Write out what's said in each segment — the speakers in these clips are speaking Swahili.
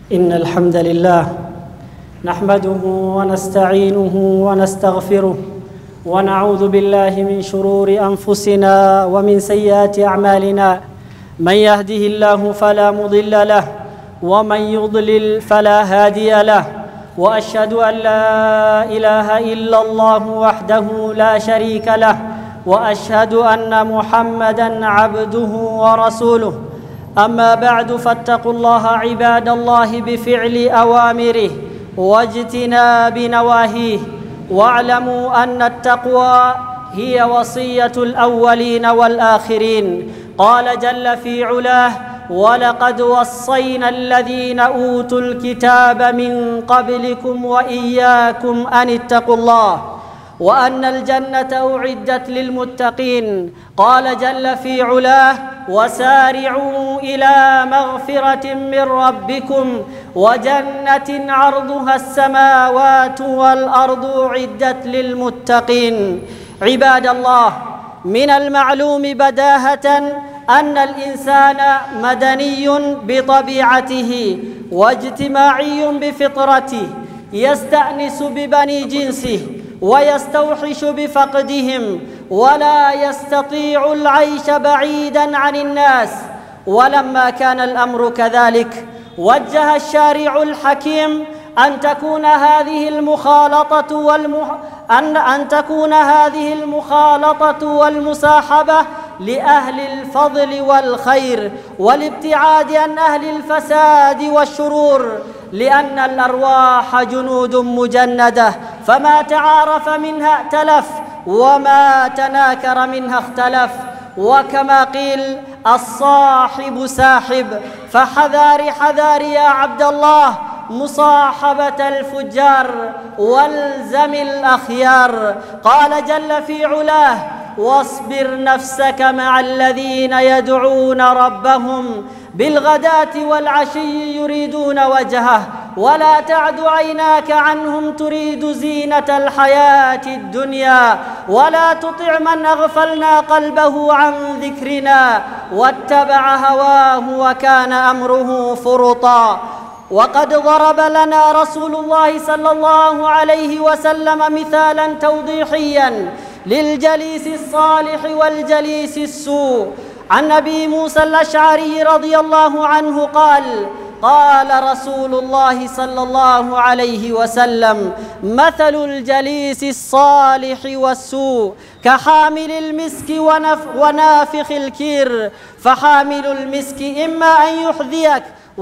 إن الحمد لله نحمده ونستعينه ونستغفره ونعوذ بالله من شرور أنفسنا ومن سيئات أعمالنا من يهده الله فلا مضل له ومن يضلل فلا هادي له واشهد ان لا اله الا الله وحده لا شريك له واشهد ان محمدا عبده ورسوله اما بعد فاتقوا الله عباد الله بفعل اوامره واجتناب نواهيه واعلموا ان التقوى هي وصيه الاولين والاخرين قال جل في علاه ولقد وصينا الذين اوتوا الكتاب من قبلكم واياكم ان اتقوا الله وان الجنه اعدت للمتقين قال جل في علاه وسارعوا الى مغفره من ربكم وجنه عرضها السماوات والارض اعدت للمتقين عباد الله من المعلوم بداهه ان الانسان مدني بطبيعته واجتماعي بفطرته يستانس ببني جنسه ويستوحش بفقدهم ولا يستطيع العيش بعيدا عن الناس ولما كان الامر كذلك وجه الشارع الحكيم أن تكون هذه المخالطة والمح... أن أن تكون هذه المخالطة والمصاحبة لأهل الفضل والخير والابتعاد عن أهل الفساد والشرور لأن الأرواح جنود مجندة فما تعارف منها ائتلف وما تناكر منها اختلف وكما قيل الصاحب ساحب فحذار حذار يا عبد الله مصاحبة الفجار والزم الأخيار قال جل في علاه واصبر نفسك مع الذين يدعون ربهم بالغداة والعشي يريدون وجهه ولا تعد عيناك عنهم تريد زينة الحياة الدنيا ولا تطع من أغفلنا قلبه عن ذكرنا واتبع هواه وكان أمره فرطا وقد ضرب لنا رسول الله صلى الله عليه وسلم مثالا توضيحيا للجليس الصالح والجليس السوء عن ابي موسى الاشعري رضي الله عنه قال قال رسول الله صلى الله عليه وسلم مثل الجليس الصالح والسوء كحامل المسك ونف ونافخ الكير فحامل المسك اما ان يحذيك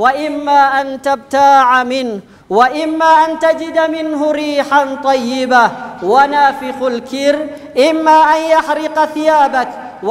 واما ان تبتاع منه واما ان تجد منه ريحا طيبه ونافخ الكير اما ان يحرق ثيابك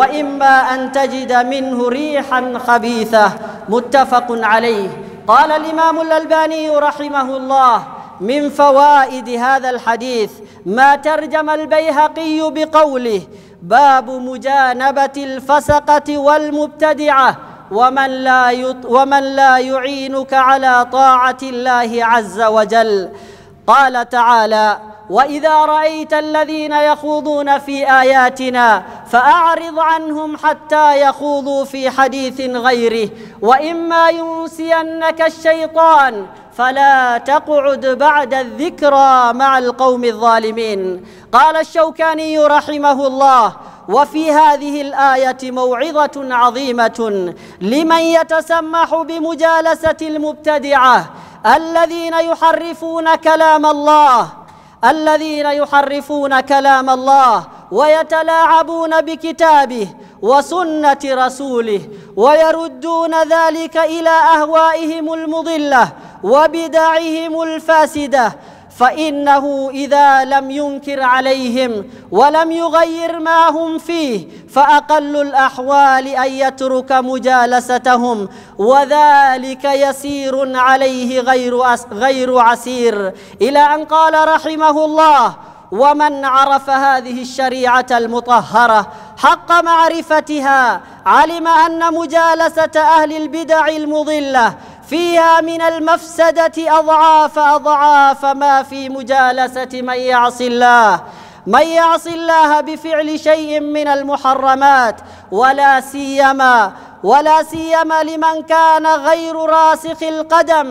واما ان تجد منه ريحا خبيثه متفق عليه قال الامام الالباني رحمه الله من فوائد هذا الحديث ما ترجم البيهقي بقوله باب مجانبه الفسقه والمبتدعه ومن لا يط ومن لا يعينك على طاعه الله عز وجل قال تعالى واذا رايت الذين يخوضون في اياتنا فاعرض عنهم حتى يخوضوا في حديث غيره واما ينسينك الشيطان فلا تقعد بعد الذكرى مع القوم الظالمين قال الشوكاني رحمه الله وفي هذه الايه موعظه عظيمه لمن يتسمح بمجالسه المبتدعه الذين يحرفون كلام الله الذين يحرفون كلام الله ويتلاعبون بكتابه وسنه رسوله ويردون ذلك الى اهوائهم المضله وبدعهم الفاسده فانه اذا لم ينكر عليهم ولم يغير ما هم فيه فاقل الاحوال ان يترك مجالستهم وذلك يسير عليه غير غير عسير الى ان قال رحمه الله ومن عرف هذه الشريعه المطهره حق معرفتها علم ان مجالسه اهل البدع المضله فيها من المفسده اضعاف اضعاف ما في مجالسه من يعصي الله من يعصي الله بفعل شيء من المحرمات ولا سيما ولا سيما لمن كان غير راسخ القدم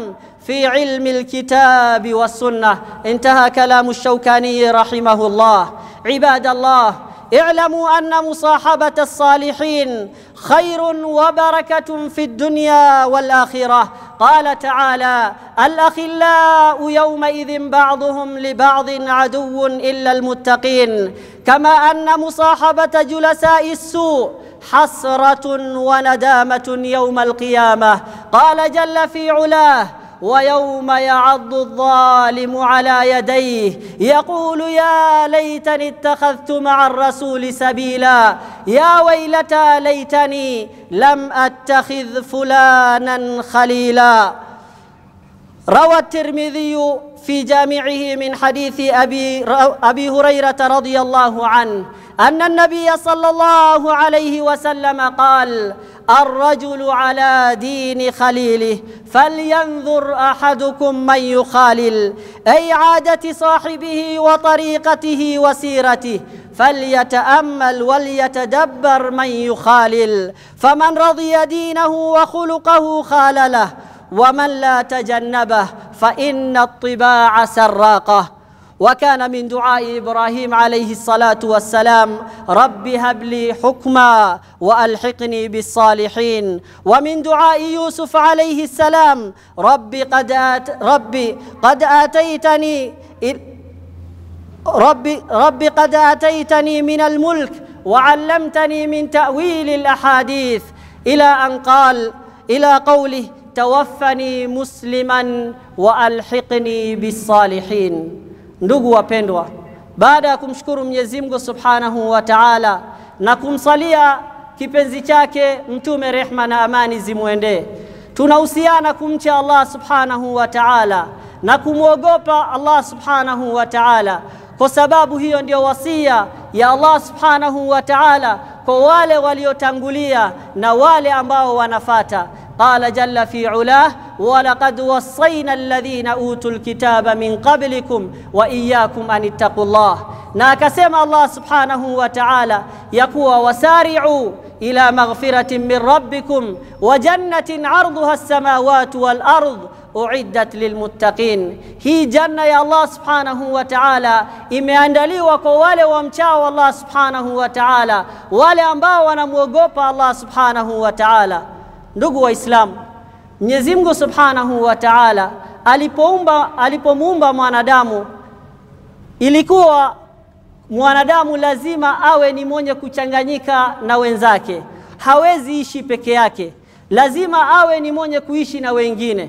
في علم الكتاب والسنة انتهى كلام الشوكاني رحمه الله عباد الله اعلموا أن مصاحبة الصالحين خير وبركة في الدنيا والآخرة قال تعالى الأخلاء يومئذ بعضهم لبعض عدو إلا المتقين كما أن مصاحبة جلساء السوء حسرة وندامة يوم القيامة قال جل في علاه ويوم يعض الظالم على يديه يقول يا ليتني اتخذت مع الرسول سبيلا يا ويلتى ليتني لم اتخذ فلانا خليلا روى الترمذي في جامعه من حديث ابي ابي هريره رضي الله عنه ان النبي صلى الله عليه وسلم قال الرجل على دين خليله فلينظر احدكم من يخالل اي عاده صاحبه وطريقته وسيرته فليتامل وليتدبر من يخالل فمن رضي دينه وخلقه خالله ومن لا تجنبه فان الطباع سراقه وكان من دعاء ابراهيم عليه الصلاه والسلام رب هب لي حكما والحقني بالصالحين ومن دعاء يوسف عليه السلام رب قد آت ربي قد اتيتني ربي رب قد اتيتني من الملك وعلمتني من تاويل الاحاديث الى ان قال الى قوله توفني مسلما والحقني بالصالحين Ndugu wapendwa, baada ya kumshukuru Mwenyezi Mungu Subhanahu wa Ta'ala na kumsalia kipenzi chake Mtume, rehma na amani zimwendee, tunahusiana kumcha Allah Subhanahu wa Ta'ala na kumwogopa Allah Subhanahu wa Ta'ala, kwa sababu hiyo ndio wasia ya Allah Subhanahu wa Ta'ala kwa wale waliotangulia na wale ambao wanafata. Qala jalla fi ulah walaqad wassayna alladhina utul kitaba min qablikum wa iyyakum an ittaqullah, na akasema Allah subhanahu wa ta'ala ya kuwa wasari'u ila maghfiratin min rabbikum wa jannatin 'arduha as-samawati wal ard uiddat lilmuttaqin. Hii janna ya Allah subhanahu wa ta'ala imeandaliwa kwa wale wamchao Allah subhanahu wa ta'ala, wale ambao wanamwogopa Allah subhanahu wa ta'ala. Ndugu Waislamu, Mwenyezi Mungu subhanahu wa ta'ala alipoumba alipomuumba mwanadamu ilikuwa mwanadamu lazima awe ni mwenye kuchanganyika na wenzake, hawezi ishi peke yake, lazima awe ni mwenye kuishi na wengine.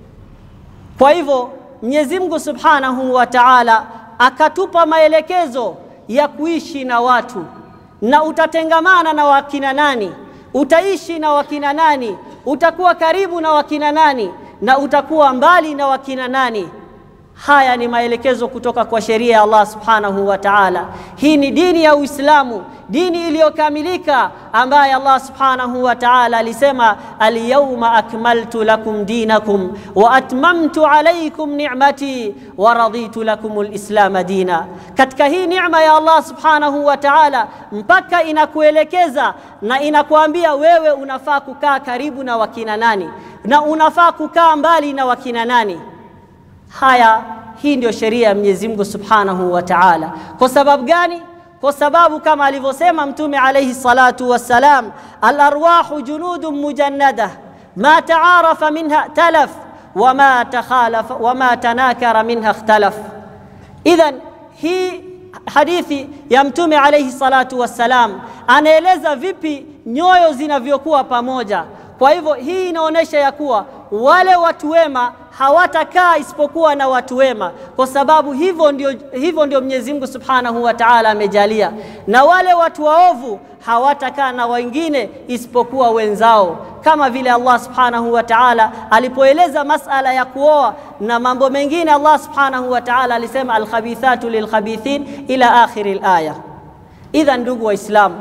Kwa hivyo Mwenyezi Mungu Subhanahu wa Ta'ala akatupa maelekezo ya kuishi na watu, na utatengamana na wakina nani, utaishi na wakina nani, utakuwa karibu na wakina nani, na utakuwa mbali na wakina nani. Haya ni maelekezo kutoka kwa sheria ya Allah Subhanahu wa Ta'ala. Hii ni dini ya Uislamu, dini iliyokamilika ambaye Allah Subhanahu wa Ta'ala alisema alyawma akmaltu lakum dinakum wa atmamtu alaykum ni'mati wa raditu lakum alislama dina. Katika hii neema ya Allah Subhanahu wa Ta'ala mpaka inakuelekeza na inakuambia wewe unafaa kukaa karibu na wakina nani na unafaa kukaa mbali na wakina nani. Haya, hii ndio sheria ya Mwenyezi Mungu Subhanahu wa Ta'ala. Kwa sababu gani? Kwa sababu kama alivyosema Mtume alayhi salatu wassalam, al-arwahu junudun mujannada ma taarafa minha talaf wama takhalafa wama tanakara minha ikhtalaf. Idhan hii hadithi ya Mtume alayhi salatu wassalam anaeleza vipi nyoyo zinavyokuwa pamoja. Kwa hivyo hii inaonyesha ya kuwa wale watu wema hawatakaa isipokuwa na watu wema, kwa sababu hivyo ndio, hivyo ndio Mwenyezi Mungu Subhanahu wa Ta'ala amejalia, na wale watu waovu hawatakaa na wengine isipokuwa wenzao, kama vile Allah Subhanahu wa Ta'ala alipoeleza masala ya kuoa na mambo mengine. Allah Subhanahu wa Ta'ala alisema alkhabithatu lilkhabithin ila akhiri alaya. Idha, ndugu Waislamu,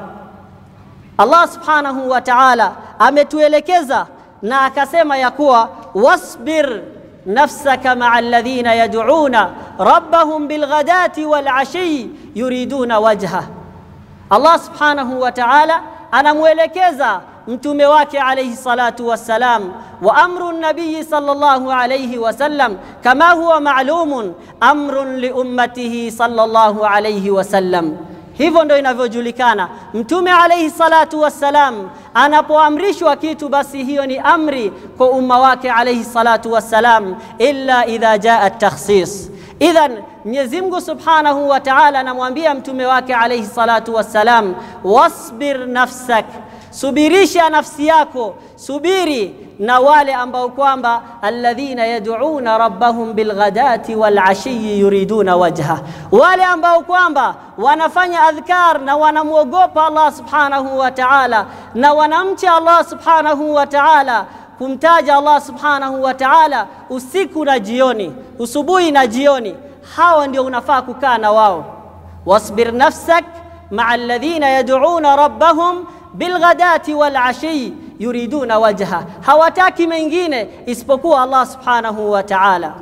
Allah Subhanahu wa Ta'ala ametuelekeza na akasema ya kuwa wasbir nafsaka maa alladhina yad'una rabbahum bilghadati walashi yuriduna wajha. Allah subhanahu wa ta'ala anamwelekeza mtume wake alayhi salatu wassalam. Wa amru nabiyi sallallahu alayhi wasallam kama huwa ma'lumun amrun li ummatihi sallallahu alayhi wasallam. Hivyo ndo inavyojulikana. Mtume alayhi salatu wassalam anapoamrishwa kitu, basi hiyo ni amri kwa umma wake alayhi salatu wassalam, illa idha jaa takhsis. Idhan, Mwenyezi Mungu subhanahu wa ta'ala anamwambia mtume wake alayhi salatu wassalam, wasbir nafsak, subirisha nafsi yako, subiri na wale ambao kwamba alladhina yad'una rabbahum bilghadati walashiyi yuriduna wajha, wale ambao kwamba wanafanya adhkar na wanamwogopa Allah subhanahu wa ta'ala na wanamcha Allah subhanahu wa ta'ala kumtaja Allah subhanahu wa ta'ala usiku na jioni, usubuhi na jioni. Hawa ndio unafaa kukaa na wao. wasbir nafsak maa alladhina yad'una rabbahum bilghadati walashiyi yuriduna wajha, hawataki mengine isipokuwa Allah subhanahu wa ta'ala.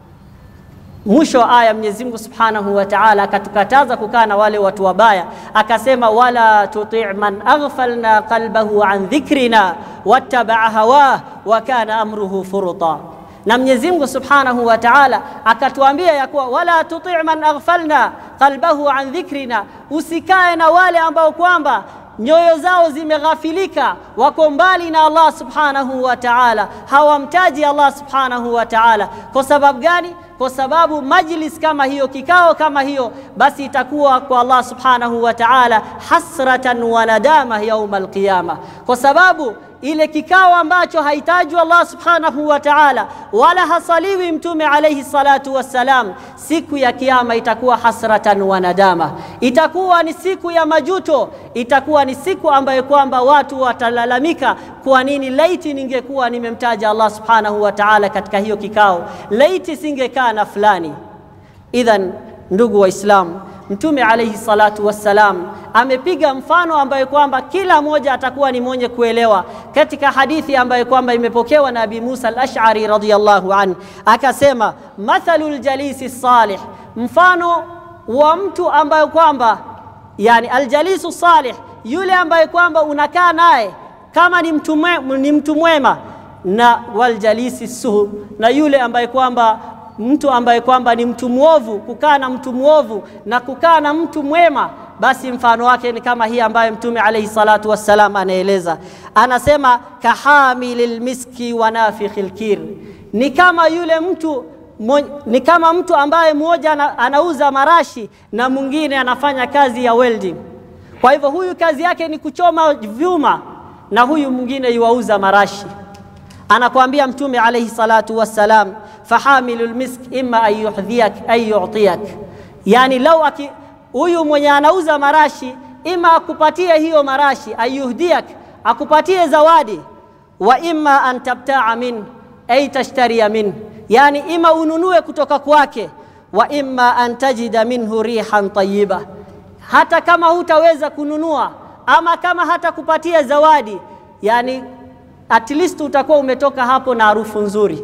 Mwisho wa aya Mwenyezi Mungu subhanahu wa ta'ala akatukataza kukaa na wale watu wabaya, akasema wala tuti' man aghfalna qalbahu an dhikrina wattabaa hawah wa kana amruhu furuta. Na Mwenyezi Mungu subhanahu wa ta'ala akatuambia ya kuwa wala tuti' man aghfalna qalbahu an dhikrina, usikae na wale ambao kwamba nyoyo zao zimeghafilika, wako mbali na Allah subhanahu wa ta'ala, hawamtaji Allah subhanahu wa ta'ala. Kwa sababu gani? Kwa sababu majlis kama hiyo, kikao kama hiyo, basi itakuwa kwa Allah subhanahu wa ta'ala hasratan wa nadama yauma alqiyama, kwa sababu ile kikao ambacho haitajwi Allah subhanahu wa ta'ala wala hasaliwi mtume alayhi salatu wassalam, siku ya kiyama itakuwa hasratan wa nadama, itakuwa ni siku ya majuto, itakuwa ni siku ambayo kwamba watu watalalamika, kwa nini laiti ningekuwa nimemtaja Allah subhanahu wa ta'ala katika hiyo kikao, laiti singekaa na fulani. Idhan, ndugu Waislamu, Mtume alayhi salatu wassalam amepiga mfano ambayo kwamba kila mmoja atakuwa ni mwenye kuelewa, katika hadithi ambayo kwamba imepokewa na Abi Musa al-Ash'ari radhiyallahu anhu, akasema mathalul jalisi salih, mfano wa mtu ambaye kwamba yani aljalisu salih, yule ambaye kwamba unakaa naye kama ni mtu mwe- ni mtu mwema, na waljalisi suhu, na yule ambaye kwamba mtu ambaye kwamba ni mtu mwovu, kukaa na mtu mwovu na kukaa na mtu mwema, basi mfano wake ni kama hii ambayo Mtume alayhi salatu wassalam anaeleza, anasema kahamilil miski wa nafikhil kir, ni kama yule mtu mo, ni kama mtu ambaye mmoja ana, anauza marashi na mwingine anafanya kazi ya welding. Kwa hivyo huyu kazi yake ni kuchoma vyuma na huyu mwingine yuauza marashi. Anakuambia Mtume alayhi salatu wassalam, fahamilu lmisk imma an yuhdhiyak an yu'tiyak, yani lau aki huyu mwenye anauza marashi ima akupatie hiyo marashi, ayuhdiyak, akupatie zawadi, wa imma an tabtaa min ay tashtariya min, yani ima ununue kutoka kwake, wa imma an tajida minhu rihan tayyiba, hata kama hutaweza kununua ama kama hata kupatia zawadi, yani at least utakuwa umetoka hapo na harufu nzuri.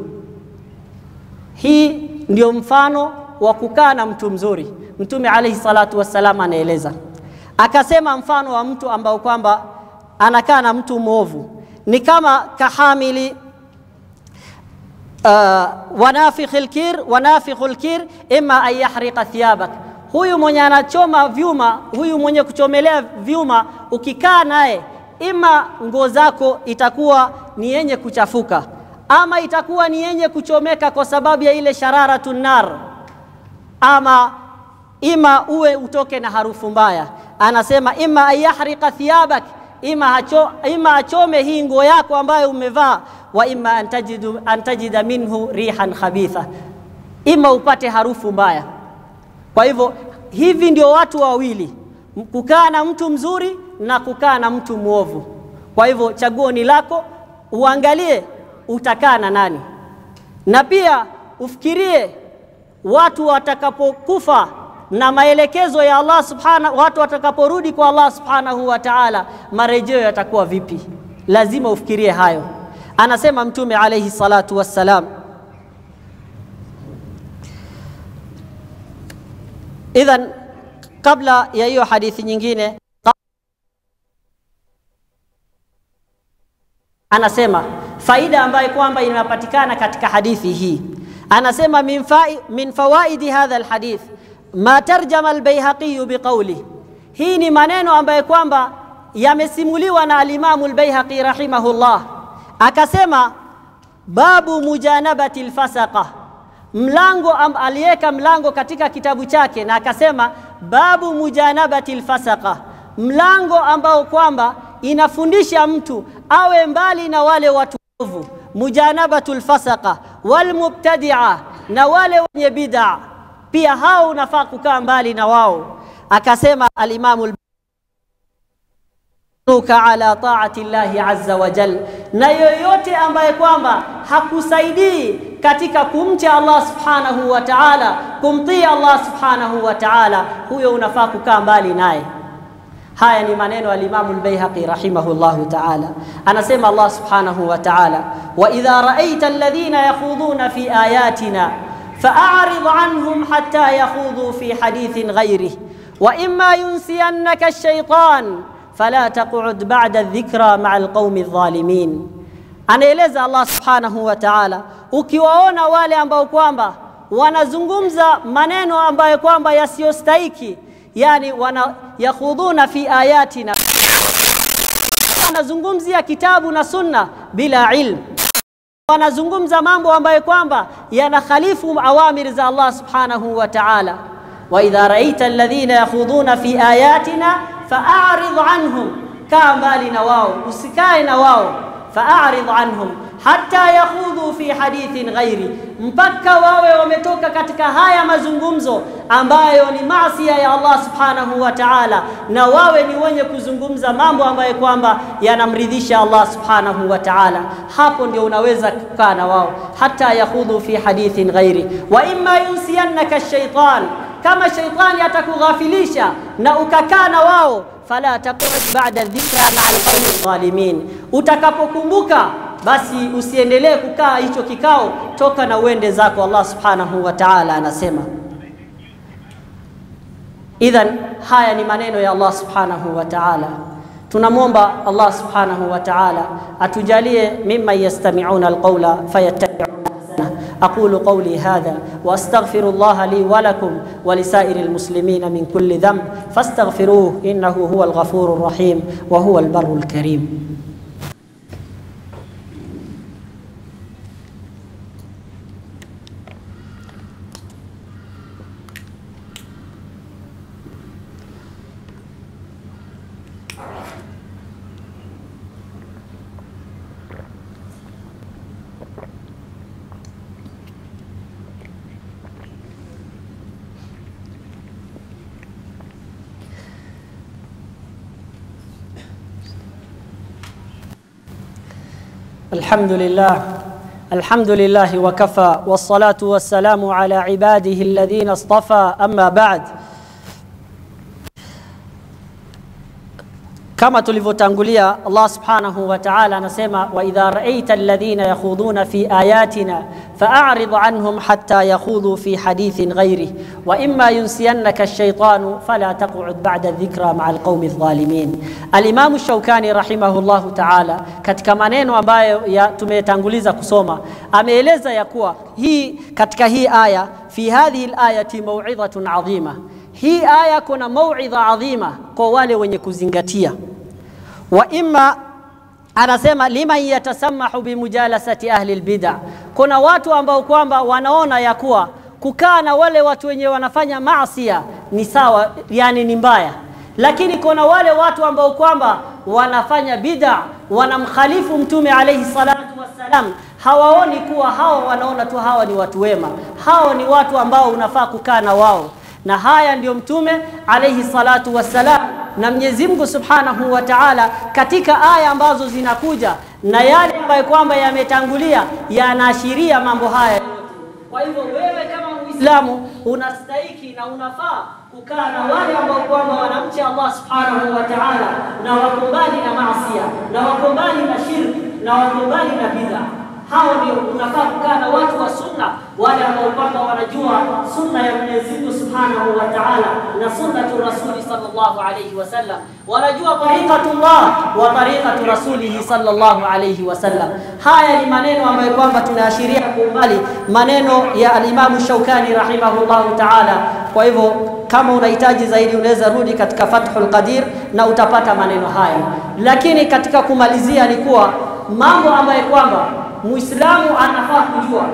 Hii ndio mfano wa kukaa na mtu mzuri. Mtume alayhi salatu wassalam anaeleza akasema, mfano wa mtu ambao kwamba anakaa na mtu mwovu ni kama kahamili uh, wanafikhil kir wanafikhul kir imma an yahriqa thiyabak, huyu mwenye anachoma vyuma, huyu mwenye kuchomelea vyuma, ukikaa naye ima nguo zako itakuwa ni yenye kuchafuka ama itakuwa ni yenye kuchomeka kwa sababu ya ile shararatu nar, ama ima uwe utoke na harufu mbaya. Anasema ima ayahriqa thiyabak, ima, acho, ima achome hii nguo yako ambayo umevaa, wa ima antajidu, antajida minhu rihan khabitha, ima upate harufu mbaya. Kwa hivyo hivi ndio watu wawili, kukaa na mtu mzuri na kukaa na mtu mwovu. Kwa hivyo chaguo ni lako, uangalie utakaa na nani, na pia ufikirie watu watakapokufa na maelekezo ya Allah subhanahu, watu watakaporudi kwa Allah subhanahu wa ta'ala, marejeo yatakuwa vipi? Lazima ufikirie hayo. Anasema Mtume alayhi salatu wassalam, idhan, kabla ya hiyo hadithi nyingine anasema faida ambayo kwamba inapatikana katika hadithi hii, anasema min, fa, min fawaidi hadha alhadith ma tarjama albayhaqi biqawli, hii ni maneno ambayo kwamba yamesimuliwa na alimamu albayhaqi rahimahullah, akasema babu mujanabati alfasaqa, mlango aliweka mlango katika kitabu chake na akasema babu mujanabati alfasaqa, mlango ambao kwamba inafundisha mtu awe mbali na wale watu ovu, mujanabatu lfasaqa walmubtadia, na wale wenye bid'a pia hao unafaa kukaa mbali na wao. Akasema alimamu ka ala taati llahi azza wa jal, na yoyote ambaye kwamba hakusaidii katika kumcha Allah subhanahu wa ta'ala, kumtii Allah subhanahu wa ta'ala, huyo unafaa kukaa mbali naye. Haya ni maneno ya Imamu al-Baihaqi rahimahullahu ta'ala, anasema Allah subhanahu wa ta'ala, wa idha ra'aita alladhina yakhudhuna fi ayatina fa'arid anhum hatta yakhudhu fi hadithin ghayrih wa imma yunsiyannaka ash-shaytan fala taq'ud ba'da adh-dhikra ma'a al-qaumi adh-dhalimin. Anaeleza Allah subhanahu wa ta'ala, ukiwaona wale ambao kwamba wanazungumza maneno ambayo kwamba yasiyostahiki yani wana yakhudhuna fi ayatina, wanazungumzia kitabu na sunna bila ilm, wanazungumza mambo ambayo kwamba yanakhalifu awamiri za Allah subhanahu wa ta'ala. wa idha raita alladhina yakhudhuna fi ayatina fa'arid anhum, kaa mbali na wao, usikae na wao. fa'arid anhum hatta yakhudhu fi hadithin ghairi, mpaka wawe wametoka katika haya mazungumzo ambayo ni maasi ya Allah subhanahu wa ta'ala, na wawe ni wenye kuzungumza mambo ambayo kwamba yanamridhisha Allah subhanahu wa ta'ala. Hapo ndio unaweza kukaa na wao, hatta yakhudhu fi hadithin ghairi. Wa imma yunsiyannaka shaitan, kama shaitani atakughafilisha na ukakaa na wao, fala taqud ba'da dhikra ma'al qawmi dhalimin, utakapokumbuka basi usiendelee kukaa hicho kikao, toka na uende zako. Allah subhanahu wa ta'ala anasema. Idhan, haya ni maneno ya Allah subhanahu wa ta'ala. Tunamwomba Allah subhanahu wa ta'ala atujalie mimman yastami'una alqawla fayattabi'una ahsana. aqulu qawli hadha wa astaghfiru Allah li wa lakum wa lisairi almuslimina min kulli dhanb fastaghfiruhu innahu huwa alghafurur rahim wa huwa albarrul karim. الحمد لله الحمد لله وكفى والصلاة والسلام على عباده الذين اصطفى أما بعد kama tulivyotangulia Allah subhanahu wa ta'ala anasema wa idha ra'aita alladhina yakhudhuna fi ayatina fa'arid anhum hatta yakhudhu fi hadithin ghayrih wa imma yunsiyannaka ash-shaytanu fala taq'ud ba'da dhikra ma'a al-qaumi adh-dhalimin Al-Imam Shawkani rahimahullahu ta'ala katika maneno ambayo ya tumetanguliza kusoma ameeleza ya kuwa hii katika hii aya fi hadhihi al-ayati maw'idhatun 'azima hii aya kuna mauidha adhima kwa wale wenye kuzingatia. Wa imma anasema liman yatasamahu bimujalasati ahli lbida, kuna watu ambao kwamba wanaona ya kuwa kukaa na wale watu wenye wanafanya maasia ni sawa, yani ni mbaya, lakini kuna wale watu ambao kwamba wanafanya bid'a, wanamkhalifu Mtume alayhi salatu wassalam, hawaoni kuwa hawa, wanaona tu hawa ni watu wema, hawa ni watu ambao unafaa kukaa na wao na haya ndiyo Mtume alayhi salatu wassalam na Mwenyezi Mungu Subhanahu wa Ta'ala katika aya ambazo zinakuja na yale ambayo kwamba yametangulia yanaashiria mambo haya yote. Kwa hivyo wewe kama Muislamu unastahiki na unafaa kukaa na wale ambao kwamba wanamcha Allah Subhanahu wa Ta'ala na wako mbali na maasiya na wako mbali na shirki na wako mbali na bid'a hao ndio unafaa kukaa na watu wa sunna, wale ambao kwamba wanajua sunna ya Mwenyezi Mungu subhanahu wa ta'ala na sunnatu rasuli sallallahu alayhi wasallam, wanajua tariqatullah wa tariqatu rasulihi sallallahu alayhi wasallam. Haya ni maneno ambayo kwamba tunaashiria kwa umbali maneno ya alimamu Shaukani rahimahullahu ta'ala. Kwa hivyo kama unahitaji zaidi unaweza rudi katika Fathul Qadir na utapata maneno haya, lakini katika kumalizia ni kuwa mambo ambayo kwamba Muislamu anafaa kujua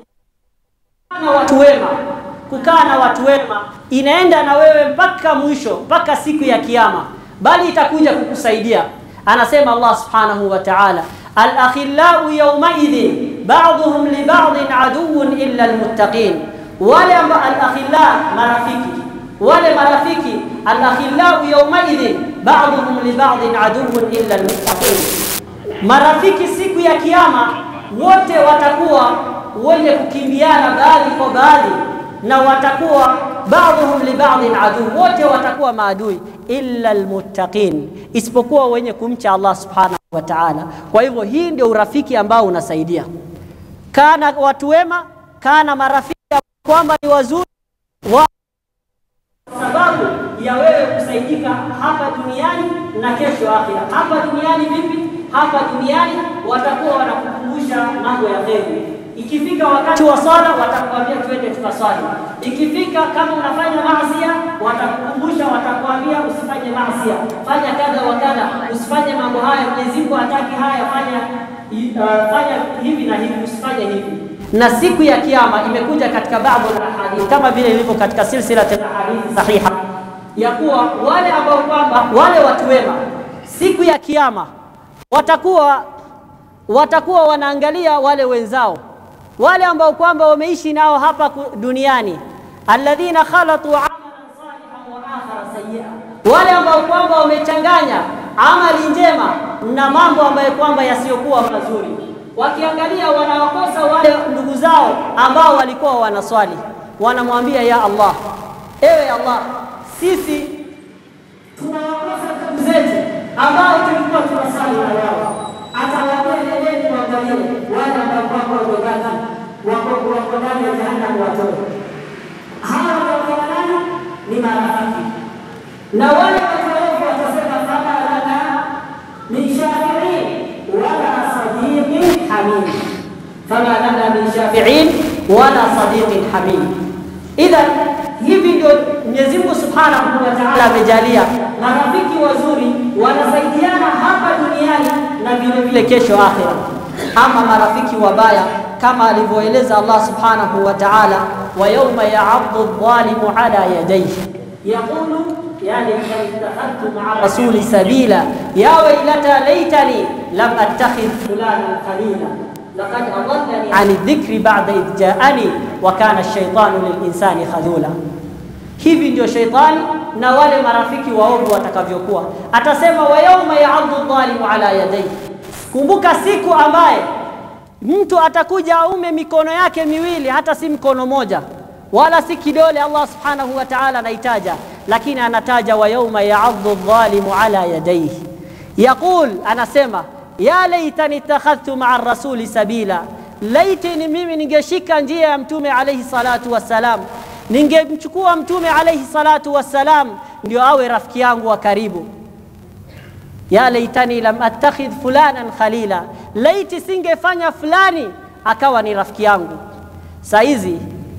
na watu wema, kukaa na watu wema inaenda na wewe mpaka mwisho, mpaka siku ya Kiyama, bali itakuja kukusaidia. Anasema Allah subhanahu wa ta'ala, al-akhillau yawmaidhin ba'dhuhum li ba'dhin aduwwun illa almuttaqin, wale ambao al-akhilla marafiki, wale marafiki al-akhillau yawmaidhin ba'dhuhum li ba'dhin aduwwun illa almuttaqin, marafiki siku ya Kiyama wote watakuwa wenye kukimbiana baadhi kwa baadhi, na watakuwa baadhuhum li ba'dhin adu, wote watakuwa maadui, illa almuttaqin, isipokuwa wenye kumcha Allah subhanahu wa ta'ala. Kwa hivyo hii ndio urafiki ambao unasaidia. Kana watu wema, kana marafiki kwamba ni wazuri wa sababu ya wewe kusaidika hapa duniani na kesho akhira. Hapa duniani vipi? Hapa duniani watakuwa wanakukumbusha mambo ya kheri Ikifika wakati wa swala watakwambia twende tukaswali. Ikifika kama unafanya maasia, watakukumbusha, watakwambia usifanye maasia, fanya kadha wa kadha, usifanye mambo haya, Mwenyezi Mungu hataki haya, fanya uh, fanya hivi na hivi, usifanye hivi. Na siku ya Kiyama imekuja katika baadhi ya hadithi kama vile ilivyo katika silsila ya hadithi sahiha ya kuwa wale ambao kwamba wale watu wema siku ya Kiyama watakuwa watakuwa wanaangalia wale wenzao wale ambao kwamba wameishi nao hapa duniani, alladhina khalatu amalan salihan wa akhara sayyi'a, wale ambao kwamba wamechanganya amali njema na mambo ambayo kwamba yasiyokuwa mazuri, wakiangalia wanawakosa wale ndugu zao ambao walikuwa wanaswali, wanamwambia ya Allah, ewe Allah, sisi tunawakosa ndugu zetu ambao tulikuwa tunasali na wao atawaambia nendeni kuangalia wale ambao kwamba wamebaki wako wako ndani ya jehanamu watoto. Hawa watakuwa nani? Ni marafiki. Na wale watoovu watasema fama lana min shafiin wala sadiqin hamim, fama lana min shafiin wala sadiqin hamim. Idhan hivi ndio Mwenyezi Mungu Subhanahu wa Ta'ala amejalia marafiki wazuri wanasaidiana hapa duniani na vile vile kesho akhira. Ama marafiki wabaya kama alivyoeleza Allah Subhanahu wa Ta'ala, wa yawma ya'addu adh-dhalimu ala yadayhi yaqulu ya laitani ittakhadhtu ma'a rasuli sabila ya waylata laitani lam attakhidh fulanan khalila laqad adallani 'ani dhikri ba'da idh ja'ani wa kana ash-shaytanu lil-insani khadhula. Hivi ndio sheitani na wale marafiki waovu watakavyokuwa. Atasema wa yauma ya'addu dhalimu ala yadayhi, kumbuka siku ambaye mtu atakuja aume mikono yake miwili, hata si mkono moja wala si kidole. Allah subhanahu wa ta'ala anaitaja, lakini anataja wa yauma ya'addu dhalimu ala yadayhi, yaqul, anasema ya laitani ittakhadhtu ma'a rasuli sabila, laiti ni mimi ningeshika njia ya mtume alayhi salatu wassalam ningemchukua mtume alayhi salatu wassalam ndio awe rafiki yangu wa karibu. ya laitani lam attakhidh fulanan khalila, laiti singefanya fulani akawa ni rafiki yangu. Saa hizi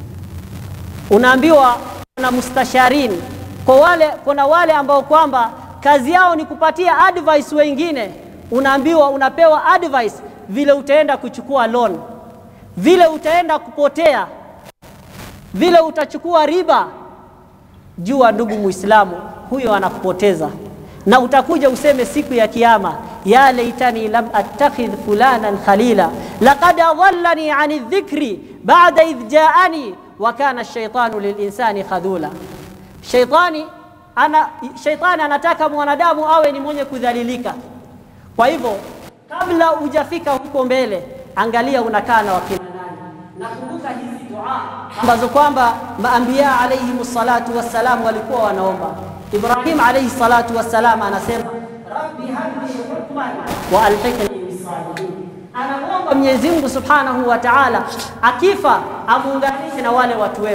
unaambiwa na mustasharin, kwa wale, kuna wale ambao kwamba kazi yao ni kupatia advice wengine. Unaambiwa, unapewa advice vile utaenda kuchukua loan, vile utaenda kupotea vile utachukua riba. Jua ndugu Muislamu, huyo anakupoteza, na utakuja useme siku ya Kiyama, ya laitani lam attakhidh fulanan khalila laqad adallani ani dhikri ba'da idh ja'ani wa kana ash-shaytanu lilinsani khadhula. Shaytani ana shaytani anataka mwanadamu awe ni mwenye kudhalilika. Kwa hivyo kabla hujafika huko mbele, angalia unakaa na wakina nani. Nakumbuka hizi dua ambazo kwamba maambia alayhi salatu wassalam walikuwa wanaomba. Ibrahim alayhi salatu wassalam anasema rabbi habli hukman wa alhiqni bisalihin, anamwomba Mwenyezi Mungu subhanahu wa ta'ala akifa amuunganishe na wale watu wema.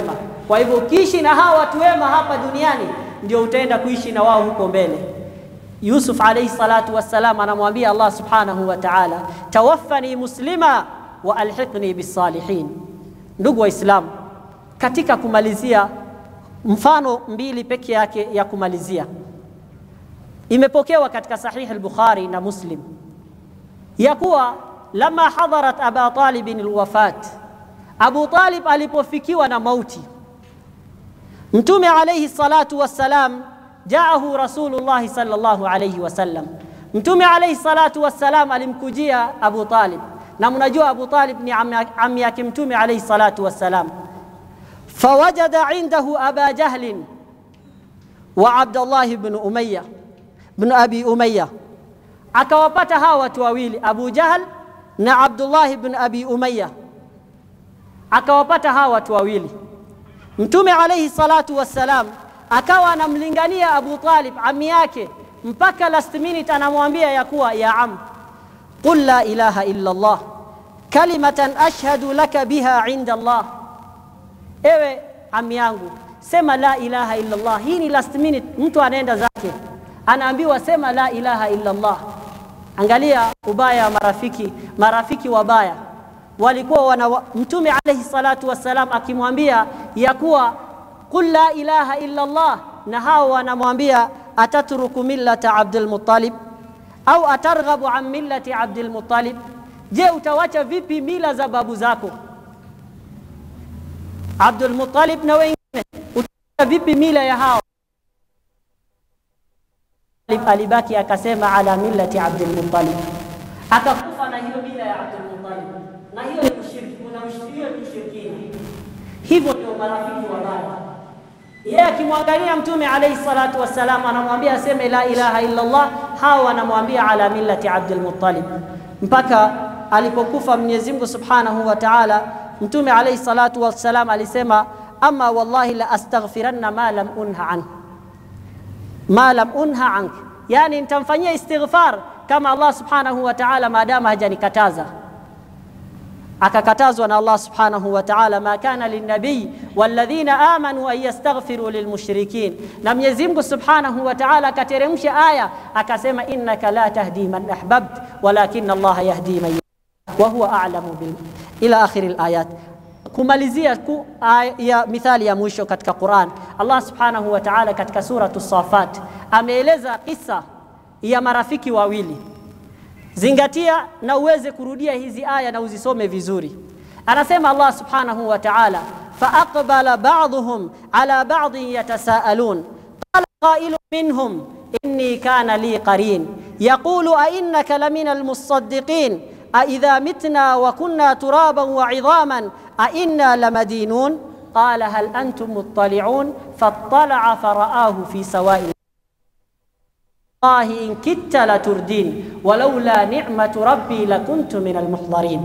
Kwa hivyo ukiishi na hawa watu wema hapa duniani, ndio utaenda kuishi na wao huko mbele. Yusuf alayhi salatu wassalam anamwambia Allah subhanahu wa ta'ala, tawaffani muslima wa alhiqni bisalihin. Ndugu Waislamu, katika kumalizia, mfano mbili peke yake ya kumalizia, imepokewa katika Sahih al-Bukhari na Muslim ya kuwa lama hadarat Aba Talibin alwafat, Abu Talib alipofikiwa na mauti, Mtume alayhi salatu wassalam jaahu Rasulullahi sallallahu alayhi wasallam, Mtume alayhi salatu wassalam alimkujia Abu Talib, na mnajua Abu Talib ni ammi yake Mtume alayhi salatu wassalam. Fawajada indahu Aba Jahlin wa Abdullah ibn Umayya ibn Abi Umayya, akawapata hawa watu wawili Abu Jahl na Abdullah ibn Abi Umayya, akawapata hawa watu wawili. Mtume alayhi salatu wassalam akawa anamlingania Abu Talib ami yake, mpaka last minute anamwambia ya kuwa ya am, qul la ilaha illa Allah kalimatan ashhadu laka biha inda Allah, ewe ami yangu sema la ilaha illa Allah. Hii ni last minute, mtu anaenda zake anaambiwa sema la ilaha illa Allah. Angalia ubaya wa marafiki, marafiki wabaya walikuwa wana Mtume alayhi salatu wassalam akimwambia ya kuwa qul la ilaha illa Allah, na hao wanamwambia atatruku millata Abdul Muttalib au atarghabu an millati Abdul Muttalib, je, utawacha vipi mila za babu zako Abdul Muttalib na wengine, utawacha vipi mila ya hao? Alibaki akasema ala millati Abdul Muttalib, akakufa na hiyo mila ya Abdul Muttalib, na hiyo ni ushirikina. Hivyo ndio marafiki wabaya yeye akimwangalia Mtume alayhi salatu wassalam anamwambia aseme la ilaha illa Allah, hao wanamwambia ala millati Abdul Muttalib, mpaka alipokufa Mwenyezi Mungu Subhanahu wa Ta'ala. Mtume alayhi salatu wassalam alisema, ama wallahi la astaghfiranna ma lam unha an ma lam unha ank, yani nitamfanyia istighfar kama Allah Subhanahu wa Ta'ala maadamu hajanikataza akakatazwa na Allah subhanahu wa ta'ala, ma kana linnabiy walladhina amanu an yastaghfiru lilmushrikin. Na Mwenyezi Mungu subhanahu wa ta'ala akateremsha aya akasema, innaka la tahdi man ahbabt walakin Allah yahdi man wa huwa a'lamu bil ila akhir alayat. Kumalizia ku, ya mithali ya mwisho katika Quran, Allah subhanahu wa ta'ala katika suratu Safat ameeleza kisa ya marafiki wawili Zingatia na uweze kurudia hizi aya na uzisome vizuri. Anasema Allah subhanahu wa ta'ala, fa aqbala ba'dhum ala ba'dhin yatasaalun qala qailun minhum inni kana li qarin yaqulu a innaka lamina almusaddiqin a idha mitna wa kunna turaban wa 'idhaman a inna lamadinun qala hal antum muttali'un fattala'a fara'ahu fi sawa'i Allahi in kitta la turdin walaula ni'matu rabbi lakuntu min almuhdharin.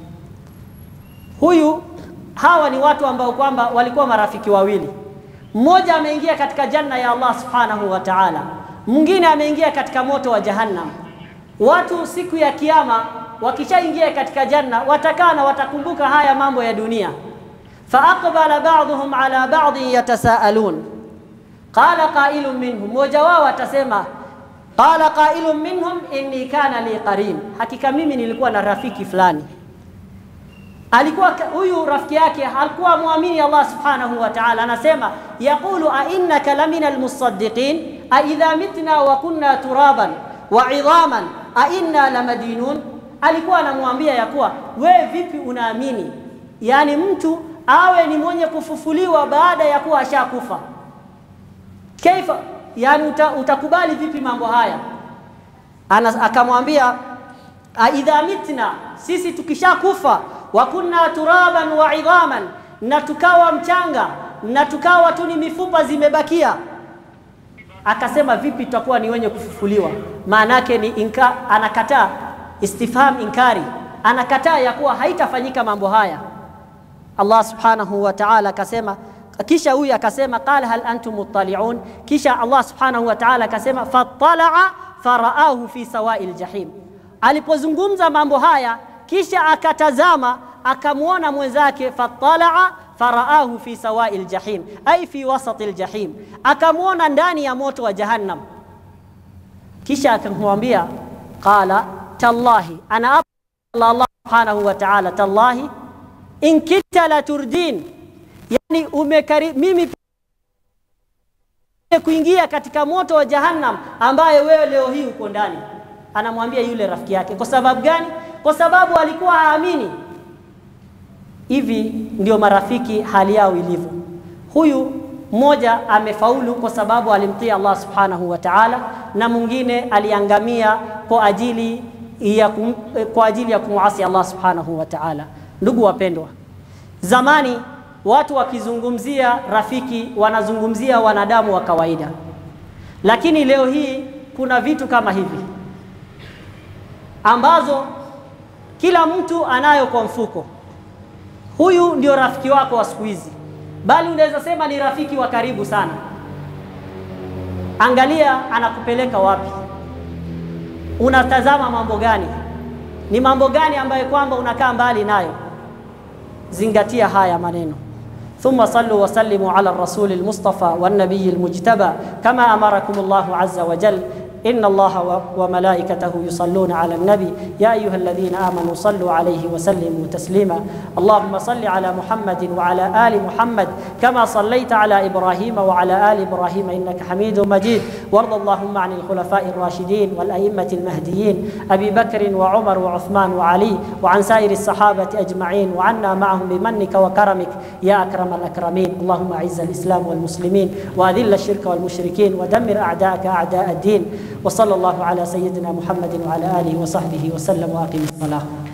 Huyu hawa ni watu ambao kwamba walikuwa marafiki wawili, mmoja ameingia katika janna ya Allah subhanahu wa ta'ala, mwingine ameingia katika moto wa jahannam. Watu siku ya kiyama wakishaingia katika janna watakaa na watakumbuka haya mambo ya dunia. fa aqbala ba'dhum ala ba'dhin yatasaalun qala qailun minhum, mmoja wao atasema Qala qailun minhum inni kana li qarin, hakika mimi nilikuwa na rafiki fulani. Alikuwa huyu rafiki yake alikuwa muamini Allah subhanahu wa ta'ala, anasema yaqulu a innaka lamina almusaddiqin a idha mitna wa kunna turaban wa idhaman a inna lamadinun. Alikuwa anamwambia ya kuwa wewe vipi unaamini, yani mtu awe ni mwenye kufufuliwa baada ya kuwa ashakufa kaifa yani uta, utakubali vipi mambo haya? Ana, akamwambia aidha mitna, sisi tukishakufa, wa kunna turaban wa idhaman, na tukawa mchanga na tukawa tu ni mifupa zimebakia. Akasema vipi tutakuwa ni wenye kufufuliwa? Maana yake ni inka, anakataa istifham inkari, anakataa ya kuwa haitafanyika mambo haya. Allah subhanahu wa ta'ala akasema kisha huyu akasema qala hal antum muttali'un, kisha Allah subhanahu wa ta'ala akasema fattala'a faraahu fi sawa'il jahim. Alipozungumza mambo haya, kisha akatazama akamwona mwenzake fatalaa faraahu fi sawai ljahim ai fi wasati ljahim akamwona ndani ya moto wa jahannam kisha akamwambia qala tallahi ana apa Allah subhanahu wa ta'ala tallahi in kitta la turdin yani umekari mimi kuingia katika moto wa jahannam ambaye wewe leo hii uko ndani anamwambia yule rafiki yake kwa sababu gani kwa sababu alikuwa haamini hivi ndio marafiki hali yao ilivyo huyu mmoja amefaulu kwa sababu alimtii Allah subhanahu wa ta'ala na mwingine aliangamia kwa ajili ya kum, kwa ajili ya kumwasi Allah subhanahu wa ta'ala ndugu wapendwa zamani watu wakizungumzia rafiki wanazungumzia wanadamu wa kawaida lakini leo hii kuna vitu kama hivi ambazo kila mtu anayo kwa mfuko huyu ndio rafiki wako wa siku hizi bali unaweza sema ni rafiki wa karibu sana angalia anakupeleka wapi unatazama mambo gani ni mambo gani ambayo kwamba unakaa mbali nayo zingatia haya maneno ثم صلوا وسلموا على الرسول المصطفى والنبي المجتبى كما امركم الله عز وجل إن الله وملائكته يصلون على النبي يا أيها الذين آمنوا صلوا عليه وسلموا تسليما اللهم صل على محمد وعلى آل محمد كما صليت على إبراهيم وعلى آل إبراهيم إنك حميد مجيد وارض اللهم عن الخلفاء الراشدين والأئمة المهديين أبي بكر وعمر وعثمان وعلي وعن سائر الصحابة أجمعين وعنا معهم بمنك وكرمك يا أكرم الأكرمين اللهم أعز الإسلام والمسلمين وأذل الشرك والمشركين ودمر أعداءك أعداء الدين وصلى الله على سيدنا محمد وعلى آله وصحبه وسلم وأقم الصلاة